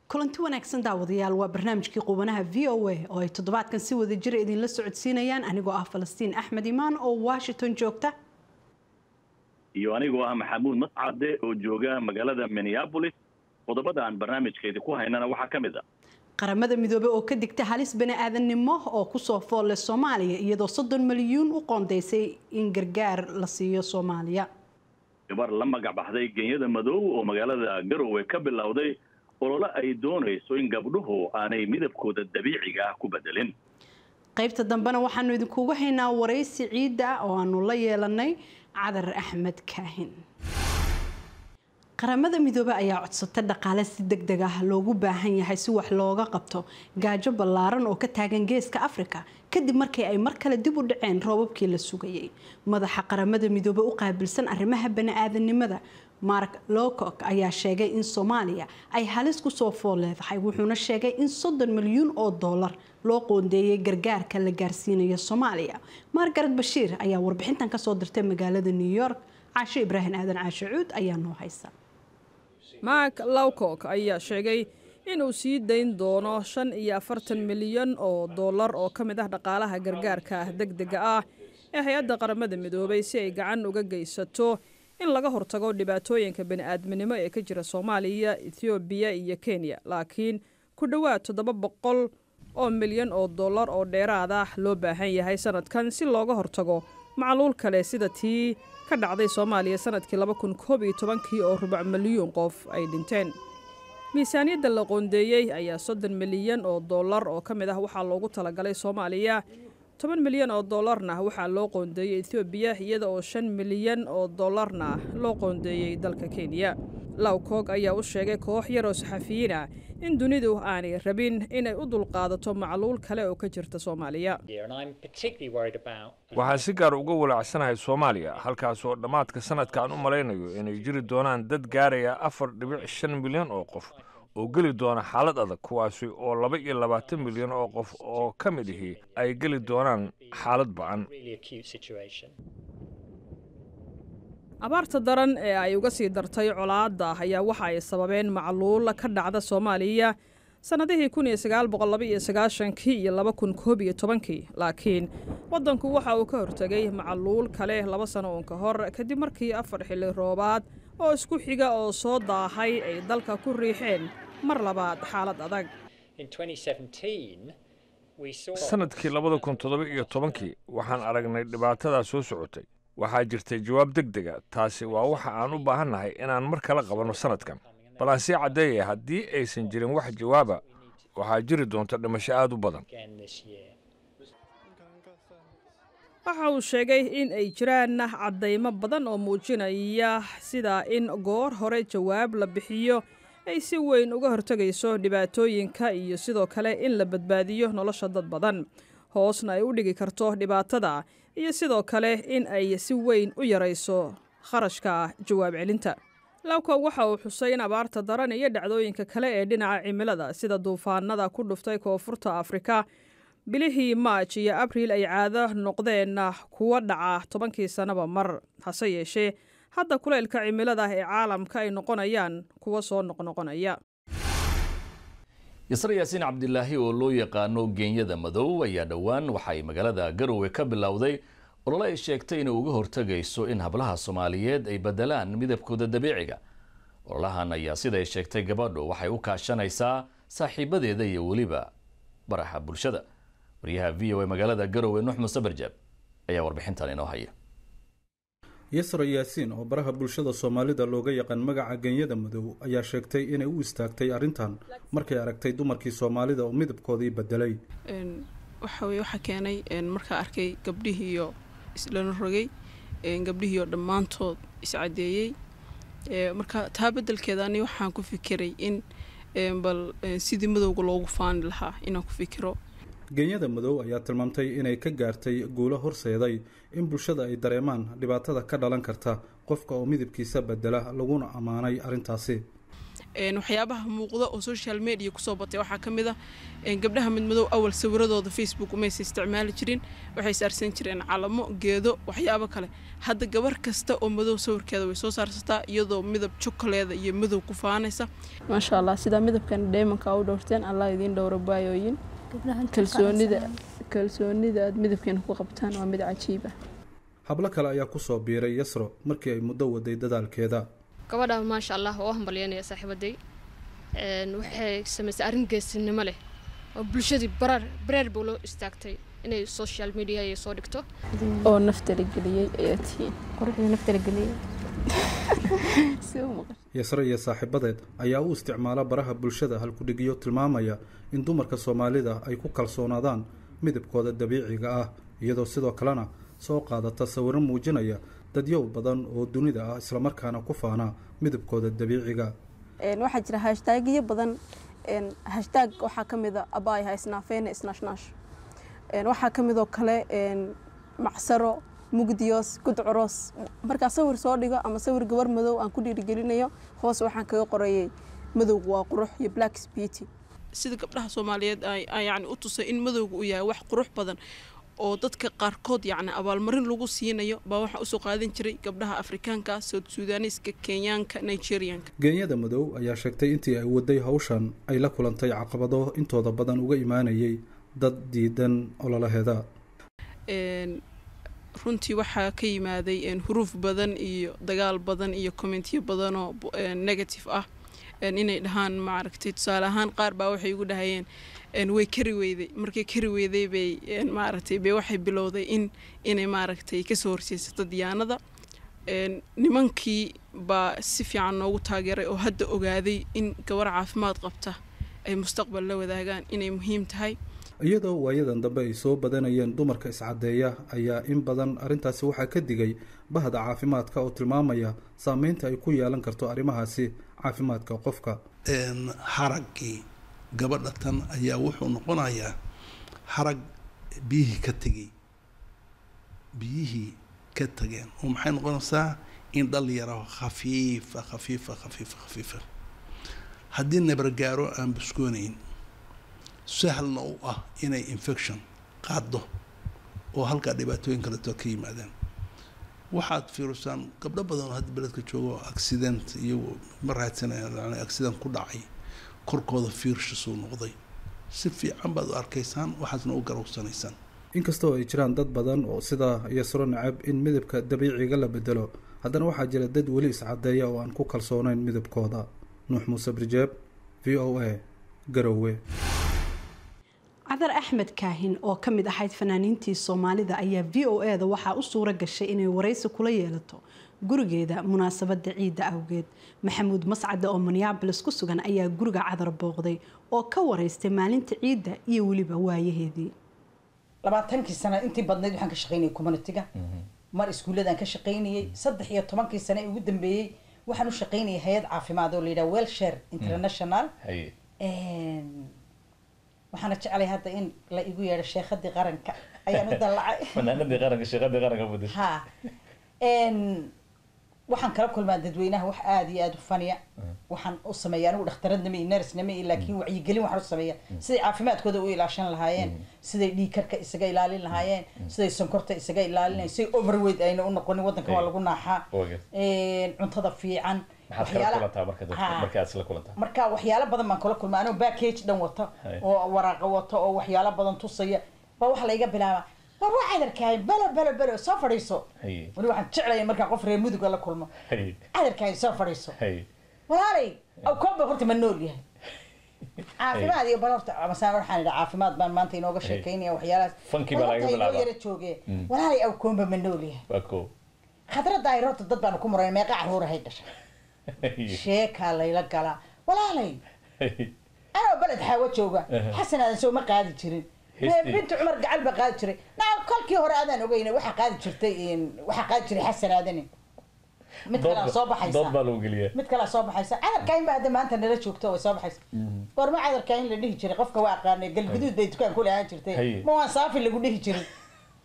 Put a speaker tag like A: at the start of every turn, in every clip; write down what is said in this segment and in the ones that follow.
A: kulanti wanaagsan daawadayaal waa barnaamijkii qubanaha v o a oo ay toddobaadkan si wada jira idinla socodsiinayaan anigoo ah falastiin axmed imaan oo washington joogta
B: iyo anigoo ah maxamuud mascade oo jooga magaalada minneabolis qodobada aan barnaamijkeedi ku haynana waxaa ka mid a
A: qaramada midoobey oo ka digta halis bani-aadannimo oo kusoo foolle soomaaliya iyadoo soddon milyuun u qoondeysay in gargaar la siiyo soomaaliya
B: gabar la magac baxday genyada madow oo magaalada garowe ka bilowday olole ay doonayso in gabdhuhu aanay midabkooda dabiiciga ah ku bedelin
A: qaybta dambena waxaanu idinkugu haynaa waraysi ciidda oo aanu la yeelanay cadar axmed kaahin qaramada midoobe ayaa codsata dhaqaale si deg deg ah loogu baahan yahay si wax looga qabto gaajo ballaaran oo ka taagan geeska afrika kadib markii ay mar kale dib u dhaceen roobabkii la sugayay madaxa qaramada midoobe u qaabilsan arrimaha bani-aadanimada mark lowcock ayaa sheegay in soomaaliya ay halis kusoo fool leedahay wuxuuna sheegay in soddon milyuun oo dollar loo qoondeeyay gargaarka la gaarsiinayo soomaaliya margaret bashiir ayaa warbixintan kasoo dirtay magaalada new york caasho ibraahim aadan caasho cuud ayaa noo haysa
C: mark lowcock ayaa sheegay inuu sii dayn doono shan iyo afartan milyan oo dollar oo ka mid ah dhaqaalaha gargaarka deg dega ah ee hay-adda qaramada midoobay si ay gacan uga geysato in laga hortago dhibaatooyinka bani-aadminimo ee ka jira soomaaliya ethoobiya iyo kenya laakiin ku dhowaad toddoba boqol oo milyan oo dollar oo dheeraad ah loo baahan yahay sanadkan si looga hortago macluul kale sida tii ka dhacday soomaaliya sanadkii laba kun koob iyo tobankii oo rubac milyuun qof ay dhinteen miisaaniyadda la qoondeeyey ayaa soddon milyan oo dollar oo ka mid ah waxaa loogu talagalay soomaaliya toban milyan oo dollarna waxaa loo qoondeeyey ethoobiya iyada oo shan milyan oo dollarna loo qoondeeyey dalka kenya lowcoog ayaa u sheegay koox yar oo saxafiyiin ah in dunidu aanay rabin inay u dulqaadato macluul kale oo ka jirta soomaaliya
D: waxaan si gaar uga walaacsanahay soomaaliya halkaas oo dhammaadka sanadka aan u malaynayo inay jiri doonaan dad gaaraya afar dhibic shan milyan oo qof oo geli doona xaalad adag kuwaasi oo laba iyo labaatan milyan oo qof oo ka mid ihi ay geli doonaan xaalad ba-an
C: abaarta daran ee ay uga sii dartay colaadda ayaa waxa ay sababeen macluul ka dhacda soomaaliya sannadihii kun iyo sagaal boqol laba iyo sagaashankii iyo laba kun koob iyo tobankii laakiin waddanku waxa uu ka hortegay macluul kale laba sano uun ka hor kadib markii afar xilli roobaad oo isku xiga oo soo daahay ay dalka ku riixeen mar labaad xaalad adag
D: sanadkii labada kun toddoba iyo tobankii waxaan aragnay dhibaatadaa soo socotay waxaa jirtay jawaab deg dega taasi waa waxa aan u baahannahay inaan mar kala qabanno sanadkan bal aan sii caddeeyaya haddii aysan jirin wax jawaaba waxaa jiri doonta dhimasho aad u badan
C: waxa uu sheegay in ay jiraan caddaymo badan oo muujinaya sida in goor hore jawaab la bixiyo ay si weyn uga hortegayso dhibaatooyinka iyo sidoo kale in la badbaadiyo nolosha dad badan hoosna ay u dhigi karto dhibaatada iyo sidoo kale in ay si weyn u yarayso kharashka jawaab celinta lawkow waxa uu xusay in abaarta daran iyo dhacdooyinka kale ee dhinaca cimilada sida duufaanada ku dhuftay koonfurta afrika bilihii maaj iyo abriil ay caado noqdeen kuwa dhaca tobankii sannaba mar hase yeeshee hadda kuleylka cimilada ee caalamka ay noqonayaan kuwa soo noqnoqonaya
E: yasre yaasiin cabdilaahi oo loo yaqaano geenyada madow ayaa dhowaan waxay magaalada garowe ka bilowday olole ay sheegtay inay uga hortegayso in hablaha soomaaliyeed ay bedelaan midabkooda dabiiciga ololahan ayaa siday sheegtay gabadhu waxay u kaashanaysaa saaxiibadeeda iyo weliba baraxa bulshada wariyaha v o a magaalada garowe nuux muse barjaab ayaa warbixintan inoo haya
F: yasra yaasiin oo baraha bulshada soomaalida looga yaqaan magaca genyada madow ayaa sheegtay inay u istaagtay arrintan markay aragtay dumarkii soomaalida oo midabkoodii bedelay
G: waxaweye waxaa keenay markaa arkay gabdhihiiyo islana rogay gabdhihiiyo dhammaantood iscadeeyey marka taa bedelkeeda ani waxaan ku fikiray in bal sidii madowga loogu faani lahaa inaan ku fikiro
F: genyada madow ayaa tilmaamtay inay ka gaartay guulo horseeday in bulshada ay dareemaan dhibaatada ka dhalan karta qofka oo midabkiisa bedela laguna ammaanay arrintaasi
G: waxyaabaha muuqda oo social media kusoo batay waxaa ka mid ah gabdhaha midmadow awal sawiradooda facebook umaysa isticmaali jirin waxay saarsan jireen calamo geedo waxyaabo kale hadda gabar kasta oo madow sawirkeeda way soo saarsataa iyadoo midab jokaleeda iyo madow ku faanaysa maasha allah sidaa midabkan dheemanka u dhowrteen allah idiin dhowra baayooyin kalsoonida kalsoonida aad midabkeena ku qabtaan waa mid cajiib ah
F: hablo kale ayaa kusoo biiray yasro markii ay muddo waday dadaalkeeda
H: gabadha maasha allah oo hambalyanaya saaxiibaday waxay samaysay arrin geesinimo leh oo bulshadii barar bareer buu loo istaagtay inay social media ay soo dhigto
G: oo naftala geliyey ayaa tihiin
H: quruxdii naftala geliyey
F: yasre iyo saaxiibadeed ayaa u isticmaala baraha bulshada halkudhigyo tilmaamaya in dumarka soomaalida ay ku kalsoonaadaan midabkooda dabiiciga ah iyadoo sidoo kalena soo qaadata sawiro muujinaya dadyow badan oo dunida ah islamarkaana ku faana midabkooda dabiiciga
G: waxaa jira hashtagyo badan hashtag waxaa ka mid a abaay haysnaafeene isnaashnash waxaa ka midoo kale macsaro mugdiyos gudcuroos markaa sawir soo dhigo ama sawir gabar madow aan ku dhiirigelinayo hoos waxaan kaga qorayay madowga waa qurux iyo black beauty sida gabdhaha soomaaliyeed yani u tusay in madowga uu yahay wax qurux badan oo dadka qaarkood yacni abaalmarin lagu siinayo baa waxaa usoo qaadan jiray gabdhaha afrikaanka south sudaaniska kenyaanka nigerianka
F: geenyada madow ayaa sheegtay intii ay waday hawshan ay la kulantay caqabado intooda badan uga imaanayay dad diidan ololaheeda
G: runtii waxaa ka yimaaday huruuf badan iyo dagaal badan iyo commentiyo badanoo negative ah inay dhahaan maaragtay tusaale ahaan qaar baa waxay igu dhahayeen way kari weyday markay kari weyday bay maaragtay bay waxay bilowday in inay maaragtay kasoo horseysata diyaanada nimankii baa si fiican noogu taageeray oo hadda ogaaday in gabar caafimaad qabta ay mustaqbal la wadaagaan inay muhiim tahay
F: iyadoo waayadan dambe ay soo badanayeen dumarka iscadeeya ayaa in badan arrintaasi waxaa ka digay bahda caafimaadka oo tilmaamaya saameynta ay ku yeelan karto arrimahaasi caafimaadka qofka
I: haraggii gabadha tan ayaa wuxuu noqonayaa harag biyihii ka tegay biyihii ka tageen oo maxay noqonaysaa in dhal yaro khafiifa khafiifa khafiifa khafiifa haddii nabargaaro aan buskoonayn sahlna u ah inay infection qaaddo oo halkaa dhibaatooyin kaleto ka yimaadaan waxaad fiirisaan gabdho badan oo hadda beledka jooga oo accident iyagu ma raadsanayaan accident ku dhacay korkooda fiirshisuu noqday si fiican baad u arkaysaan waxaasna u garowsanaysaan
F: inkastoo ay jiraan dad badan oo sidaa yasro nacab in midabka dabiiciga la bedelo haddana waxaa jira dad weli iscadeeya oo aan ku kalsoonayn midabkooda nuux muuse birjeeb v o a garowe
A: cadar axmed kaahin oo ka mid ahayd fanaaniintii soomaalida ayaa v o e da waxaa u suura gashay inay waraysi kula yeelato gurigeeda munaasabada ciidda awgeed maxamuud mascade oo minneabolis ku sugan ayaa guriga cadar booqday oo ka waraystay maalinta ciidda iyo weliba waayaheedii
J: labaatankii sana intii badnayd waxaan ka shaqaynayay communitiga mar iskuuladaan ka shaqaynayay saddex iyo tobankii sane ee ugu dambeeyey waxaan u shaqaynayay hay-ad caafimaad oo layidhaha welshare international waxaana jeclay hadda in la igu yeedho sheekhadii qaranka ayaan u dallacay
E: fanaanadii qaranka sheekadii qaranka budis
J: ha waxaan kala kulmaa dadweynaha wax aada iyo aada u faniya waxaan u sameeya anigu dhakhtaradnama iyo nersnama iyo laakiin wacyigelin waxaan u sameeya siday caafimaadkooda u ilaashan lahaayeen siday dhiigkarka isaga ilaalin lahaayeen siday sonkorta isaga ilaalinayen siday overweight ayna u noqonin waddanka waa lagu naaxaa cuntada fiican marka waxyaalo badan baan kala kulma anoo backage dhan wata oo waraaqa wata oo waxyaalo badan tusaya baa waxa layga bilaabaa war waa cadarkaahin belo belo belo soo fadhiiso wali waxaan jeclaya markaa qof reer muduga la kulmo cadarkaahin soo fadhiiso walaalay awkooba horta ma nool yahay caafimaad iyo bal horta masaan waxaan idhaa caafimaad baan maanta inooga sheekaynaya waxyaalahaas inoo yara jooge walaalay awkoomba ma nool yahay khadradda ay horta dad baanu ku muray meeqa caruurahay dhashay sheekaa layla galaa walaalay anoo beled xaawo jooga xasan aadan soo ma qaadi jirin binti cumar gacal baa qaadi jiray naa kolkii hore adaan ogeyna waxaa qaadi jirtay waxaa qaadi jiray xasan aadani mid kalaa soo baxaysa mid kalaa soo baxaysa cadarkaahin baa hadda maanta nala joogto way soo baxaysa goorma cadarkaahin la dhihi jiray qofka waa aqaanay galguduud bay dukaan ku lahaan jirtay ma waan saafi lagu dhihi jirin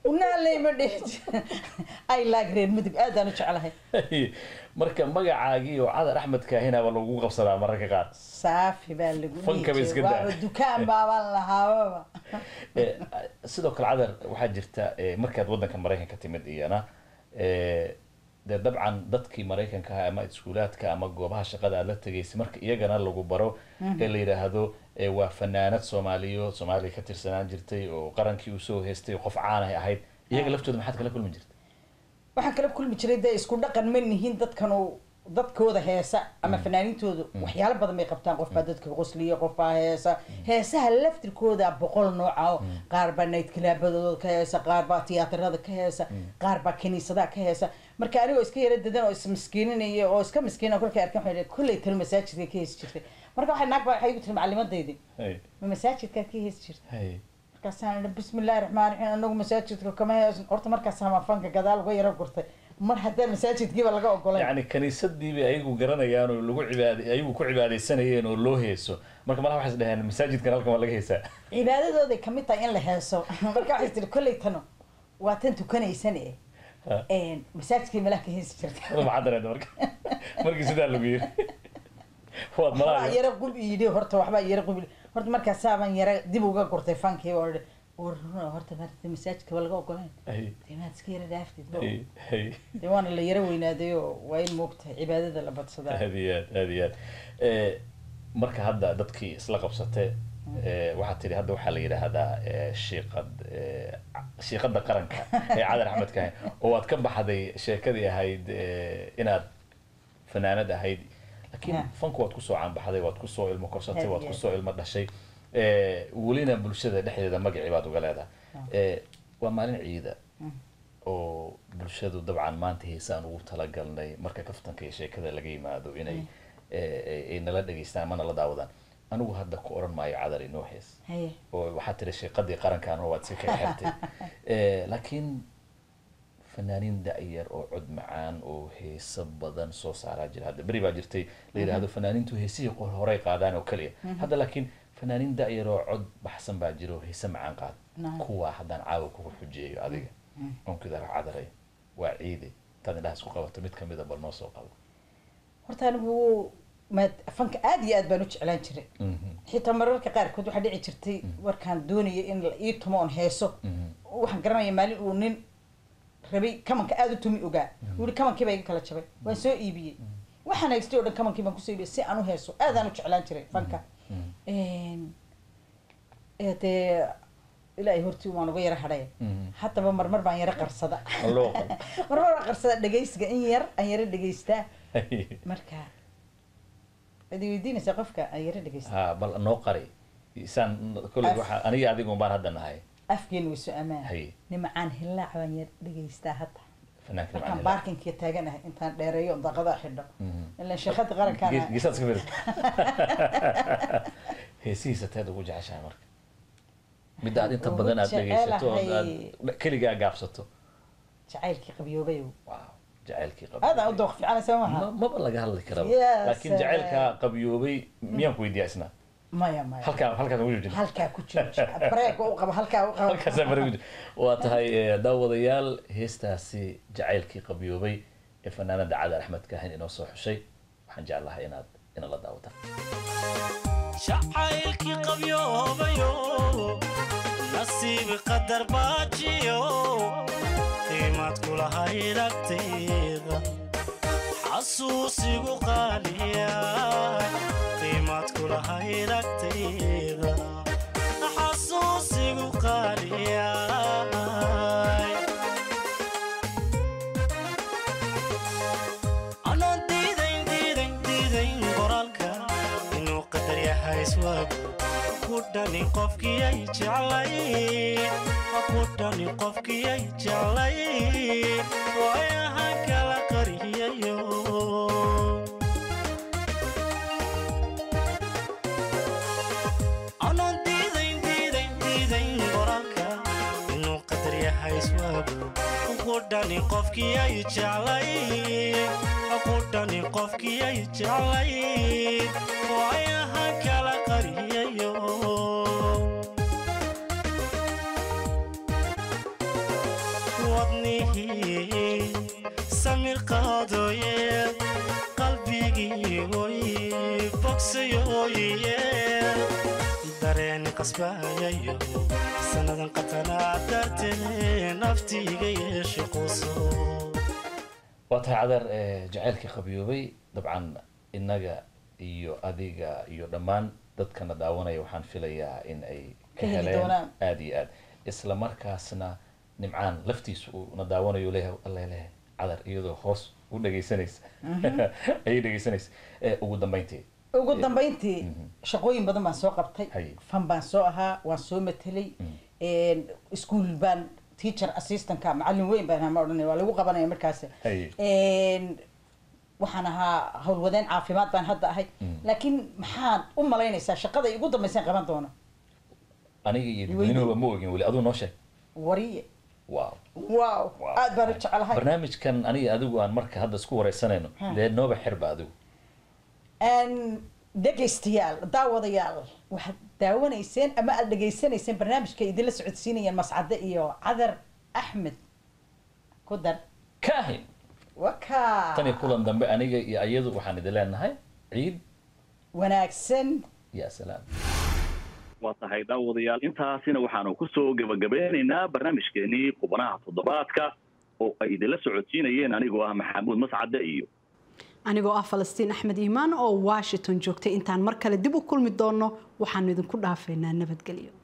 J: unaaley ma dhihi ay laag reer mudug aadaan u jeclahay
E: marka magacaagii oo cadar axmed kaahinaaba lagu qabsadaa mararka qaar
J: saafi baa lagu
E: Fanka ba iska daa.
J: waaba dukaan baabaan lahaababa
E: Eh, sidoo kale cadar waxaa jirta eh, markaad waddanka maraykanka timid iyana eh, dee dabcan dadkii maraykanka ahaa ama iskuulaadka ama goobaha shaqada aad la tegaysay marka iyagana lagu baro ee la yidhaahdo eh, waa fanaanad soomaaliyo soomaaliya ka tirsanaan jirtay oo qarankii usoo heystay qof caanahay ahayd iyaga laftooda maxaad kala kulmi jirta
J: waxaan kala kulmi jiray dee isku dhaqan ma nihin dadkan uu dadkooda heesa ama fanaaniintooda waxyaalo badan bay qabtaan qof baa dadka qosliya qof baa heesa heesaha laftirkooda boqol nooca oo qaar baa night clubadooda ka heesa qaar baa tiyaatarada ka heesa qaar baa kiniisadaha ka heesa marka anigoo iska yara dadan oo ismiskiininaya oo iska miskiina kolkay arkan waxay dhahay kolley talo masaajidka ka heesi jirtay marka waxay naag baa waxay igu tiri macalimadaydi
E: Hay,
J: ma masaajidkaa ka heesi jirta
E: hay.
J: markaasaan idhi bismillahi raxmaan raxiim anagu masaajidka kama heesan horta markaas hamafanka gadaal uga yaro gurtay mar haddaan masaajidkiiba laga ogolayn
E: yacni kaniisadii bay ayagu garanayaan oo lagu cibaad ayagu ku cibaadaysanayeen oo loo heeso marka malaha waxay is dhaheen masaajidkan halkan waa laga heesaa
J: cibaadadooday kamid tahay in la heeso marka waxay tiri kolley tano waa tan tukanaysan e
E: Ha.
J: masaajidkii malaha ka heesi jirta
E: Wada maxaad dareenta marka markii sidaa lagu yiri waad
J: waxbaa
E: malaha
J: yara qub yidhi horta waxbaa yara qub yidhi. horta markaasaabaan yara dib uga gurtay fankii oo idhi war horta maarata masaajidka waa laga ogolayn
E: hay
J: dee maad iska yara dhaaftid
E: hay hay
J: dee waana la yara weynaaday oo waa in moogtahay cibaadada la badsadaa
E: aad iyo aad aad iyo aad Eh, marka hadda dadkii isla qabsate eh, waxaad tidhi hadda waxaa la yidhaahdaa eh, shiiqad eh, shiiqadda qaranka ee cadar axmed kahin oo waad ka baxday sheekadii ahayd eh, inaad fanaanad ahayd laakiin
J: Yeah.
E: fanku waad kusoo caanbaxday waad kusoo ilmo korsatay
J: Yeah,
E: waad
J: yeah.
E: kusoo ilmo dhashay Eh, welina bulshada dhexdeeda magacii baad uga leedahay Eh, waa maalin ciida oo bulshadu dabcan maanta heesaan ugu talagalnay marka kaftanka iyo sheekada laga yimaado inay eh, eh, ay nala dhegeystaan ama nala daawadaan anigu hadda ku oran maayo cadar inoo hees
J: haye
E: oo waxaad tiri sheeqadii qarankan oo waad si kaga xirtay Eh, laakiin fanaaniin da-yar oo cod macaan oo heeso badan soo saaraa jira hadda beri baa jirtay la yidhaahdo fanaaniintu heesihii qor- horey qaadaan oo keliya hadda laakiin fanaaniin da-yar oo cod baxsan baa jira oo heese macaan qaada
J: Naam.
E: kuwaa haddaan caawa kugu xujeeyo adiga onkidaa cadaray waa ciide taad indhaha isku qabato mid kamida bal noo soo qabo
J: horta anigu maad fanka aad iyo aad baan u jeclaan jiray xitaa mararka qaarkood waxaa dhici jirtay markaan doonaya in la ii tumo oon heeso waxaan garanaya maalin uu nin rabay kamanka aada u tumi ogaa uu yihi kamankii baa iga kala jabay waan soo iibiyey waxaan haystay oo dhan kamankii baan kusoo iibiyey si aan u heeso aadaan u jeclaan jiray fanka ee dee ilaahay hortii waan uga yara hadhay haddaba marmar baan yara qarsada
E: Loo qabo.
J: marmar baan qarsada dhegaysiga in yar aan yara dhegaystaa marka waad i weydiinaysaa qofka aan yara dhegaysta
E: ha bal noo qari isaan kolley waxa aniga adiga baan hadda nahay
J: afkeena way soo ammaan
E: Hay.
J: nimacaan hillaac baan yar dhegaystaa hadda
E: fanaanka
J: markaan
E: macaan
J: baarkinkiga taaganahay intaan dheereeyo oon daaqada xidho ilan sheekada qarankaan
E: geesaad iska fiiri heesihiisa teed ugu jeceshahay marka midda aad inta
J: Ugu
E: badan aad dhegaysato oo aad
J: jecelahay.
E: keligaa gaabsato
J: jacaylkii qabyoobayo
E: wow jacaylkii
J: aadaan u dooq fiicanaysa
E: Ma-
J: maaha
E: maba laga hadli karaba
J: Yes,
E: laakiin jacaylkaa qabyoobay miyaan ku weydiiyaa isna
J: maya maya
E: halkaa halkaas ugu joojina
J: halkaa ku jiro bareega u qaba halkaa u qaba
E: halkaasaa mara ugu waa tahay eh, daawadayaal heestaasi jacaylkii qabyoobay ee fanaanada cadar axmed kaahin inoo soo xushay waxaan jeclahay inaad inala daawataan
K: jacaylkii qabyoobayo nasiib qadar baajiyo qiimaad kulahayd agtayda xasuusigu qaaliya qiimaad kulahayd agtayda xasuusigu qaaliya anoo diidayn diidayn diidayn qoraalka inuu qadar yahay iswaagu ku dhani qofkii ay jeclay ku dhani qofkii ay jeclay waayahan kala qariyayo anoo diidayn diidayn diidayn qoraalka inuu qadar yahay iswaagu ku dhani qofkii ay jeclay ku dhani qofkii ay jeclay waayahan kala qariyayo qisayooyiye dareen qasbayayo sannadan qatanaa dartee naftiiga yeesha quso
E: waa tahay cadar eh, jacaylkii qabiyoobay dabcan innaga iyo adiga iyo dhammaan dadkana daawanaya waxaan filayaa in ay ka
J: Ka heli
E: heleen
J: doonaan.
E: aada iyo aad isla markaasna nimcaan laftiisa uu na daawanayo leeyahay alla leeyahay cadar iyadoo hoos u dhegaysanaysa ayay dhegaysanaysa Eh, ugu dambeyntii
J: ugu dambeyntii shaqooyin badan baan soo qabtay
E: Haye.
J: fan baan soo ahaa waan soo matelay iskuol baan teacher assistantka macallin weyn baan ahaa ma odhanay waa lagu qabanaya markaas
E: Haye.
J: Een, waxaan ahaa howlwadeen caafimaad baan hadda ahay laakiin maxaad u malaynaysaa shaqada igu dambeysaan qaban doono
E: aniga iyo dadweynuhuba ma ogin weli aduu noo sheeg
J: wariye
E: wow
J: wow aad baan u jecelahay
E: barnaamijkan aniga adigu aan marka hadda isku wareysanayno
J: Ha.
E: dee nooba xirba adigu
J: Een, dhegaystayaal daawadayaal waxaad daawanayseen ama aad dhegaysanayseen barnaamijka idinla socodsiinayeen mascade iyo cadar axmed ku dar
E: kaahin
J: waka
E: tan iyo kulan dambe aniga iyo ayadu waxaan idin leenahay ciid
J: wanaagsan
E: ya salaam
B: waa tahay daawadayaal intaasina waxaanu kusoo gebagabeynaynaa barnaamijkeenii qubanaha toddobaadka oo ay idinla socodsiinayeen anigoo ah maxamuud mascade iyo
A: anigoo ah falastiin axmed iimaan oo washington joogtay intaan mar kale dib u kulmi doonno waxaanu idinku dhaafaynaa nabadgelyo